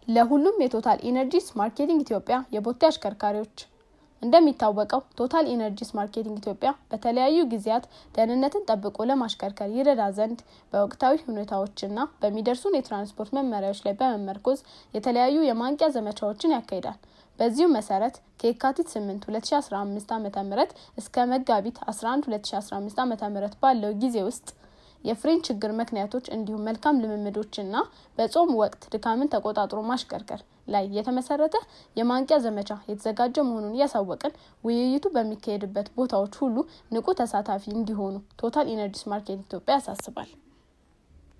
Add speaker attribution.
Speaker 1: ለሁሉም የቶታል ኢነርጂስ ማርኬቲንግ ኢትዮጵያ የቦቴ አሽከርካሪዎች እንደሚታወቀው ቶታል ኢነርጂስ ማርኬቲንግ ኢትዮጵያ በተለያዩ ጊዜያት ደህንነትን ጠብቆ ለማሽከርከር ይረዳ ዘንድ በወቅታዊ ሁኔታዎችና በሚደርሱን የትራንስፖርት መመሪያዎች ላይ በመመርኮዝ የተለያዩ የማንቂያ ዘመቻዎችን ያካሂዳል። በዚሁ መሰረት ከየካቲት 8 2015 ዓ ም እስከ መጋቢት 11 2015 ዓ ም ባለው ጊዜ ውስጥ የፍሬን ችግር ምክንያቶች እንዲሁም መልካም ልምምዶችና በጾም ወቅት ድካምን ተቆጣጥሮ ማሽከርከር ላይ የተመሰረተ የማንቂያ ዘመቻ የተዘጋጀ መሆኑን እያሳወቅን ውይይቱ በሚካሄድበት ቦታዎች ሁሉ ንቁ ተሳታፊ እንዲሆኑ ቶታል ኢነርጂስ ማርኬት ኢትዮጵያ ያሳስባል።